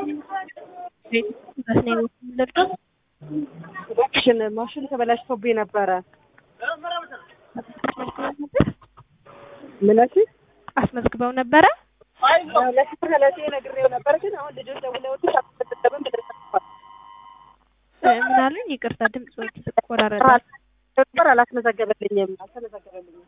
እባክሽን ማሽን ተበላሽቶብኝ ነበረ። ምነች አስመዝግበው ነበረ? ለስለሴ ነግሬው ነበር፣ ግን አሁን ልጆች ደውለውልሽ አትመዘገብም ብለሽ ምን አሉኝ? ይቅርታ ድምጽ ወይ ተቆራረጠ። ነበር አላስመዘገበልኝም አልተመዘገበልኝም።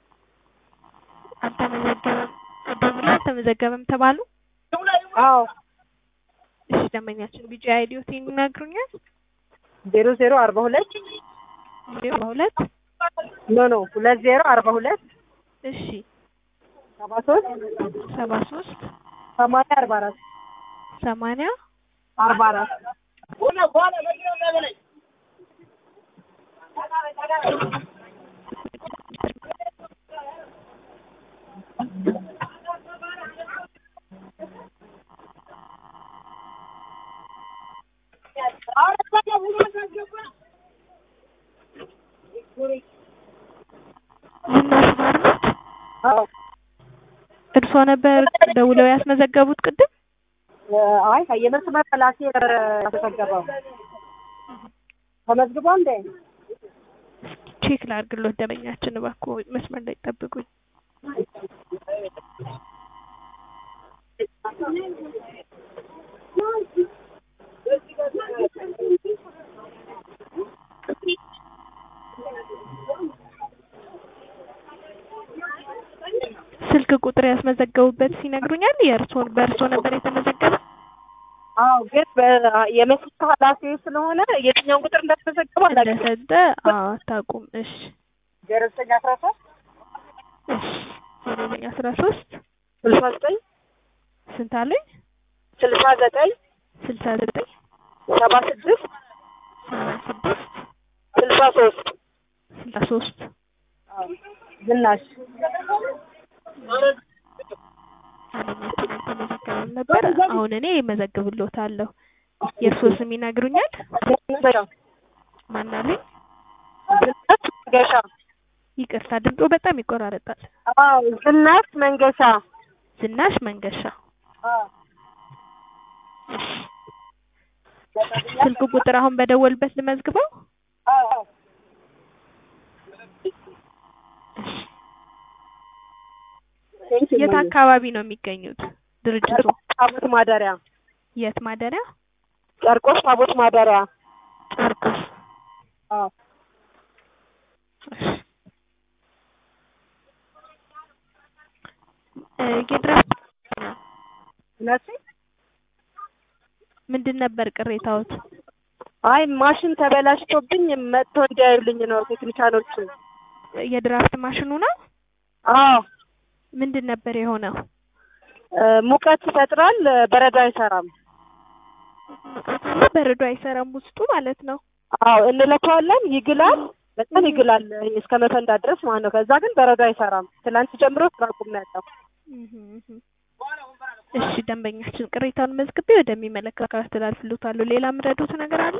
አልተመዘገበም ደውላ አልተመዘገበም ተባሉ። አዎ እሺ ደንበኛችን ቢጂ አይዲዮት ይነግሩኛል? ዜሮ ዜሮ አርባ ሁለት ዜሮ ሁለት ኖ ኖ ሁለት ዜሮ አርባ ሁለት እሺ ሰባ ሶስት ሰባ ሶስት ሰማንያ አርባ አራት ሰማንያ አርባ አራት ዝናሽ ማር ነች? አዎ እርሶ ነበር ደውለው ያስመዘገቡት ቅድም? አይ የመስመር ላሴ ተዘገበው ተመዝግቦ እንዴ? ቼክ ላድርግሎት ደንበኛችን እባክዎ መስመር ላይ ጠብቁኝ። ስልክ ቁጥር ያስመዘገቡበት ሲነግሩኛል። የእርሶን በእርሶ ነበር የተመዘገበ? አዎ ግን በ- የመስመር ኃላፊ ስለሆነ የትኛውን ቁጥር እንዳስመዘገበው አላውቅም። እንደሰጠ አዎ አታውቁም። እሺ ዜሮ ዘጠኝ አስራ ሶስት እሺ ዘጠኝ አስራ ሶስት ስልሳ ዘጠኝ ስንት አሉኝ? ስልሳ ዘጠኝ ስልሳ ዘጠኝ ሰባ ስድስት ሰባ ስድስት ስልሳ ሶስት ስልሳ ሶስት ዝናሽ አለማችን አልተመዘገበም ነበር። አሁን እኔ እመዘግብልዎታለሁ። የእርሶ ስም ይነግሩኛል? ማን አሉኝ? ዝናሽ መንገሻ ይቅርታ ድምጦ በጣም ይቆራረጣል። አዎ ዝናሽ መንገሻ ዝናሽ መንገሻ። ስልክ ቁጥር አሁን በደወልበት ልመዝግበው? አዎ የት አካባቢ ነው የሚገኙት ድርጅቱ? ታቦት ማደሪያ የት ማደሪያ? ጨርቆስ ታቦት ማደሪያ ጨርቆስ። አዎ እ የድራፍት ነፂ ምንድን ነበር ቅሬታዎት? አይ ማሽን ተበላሽቶብኝ መጥቶ እንዲያዩልኝ ነው ቴክኒሻኖቹ። የድራፍት ማሽኑ ነው? አዎ ምንድን ነበር የሆነው? እ ሙቀት ይፈጥራል፣ በረዶ አይሰራም። በረዶ አይሰራም ውስጡ ማለት ነው። አዎ እንለካዋለን፣ ይግላል፣ በጣም ይግላል እስከ መፈንዳት ድረስ ማለት ነው። ከዛ ግን በረዶ አይሰራም። ትላንት ጀምሮ ስራ አቁሜያለሁ። እህ እህ። እሺ ደንበኛችን ቅሬታውን መዝግቤ ወደሚመለከተው አካል አስተላልፍልዎታለሁ። ሌላ የምረዱት ነገር አለ?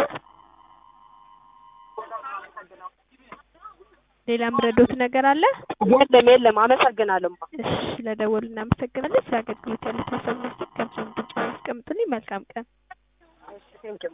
ሌላ የምረዱት ነገር አለ? የለም የለም፣ አመሰግናለሁ። እሺ ስለደወሉ እናመሰግናለን። ስለ አገልግሎት ያሉት ሀሳብ መስጠት ከብዙ ብቻ ያስቀምጡልኝ። መልካም ቀን። ቴንኪው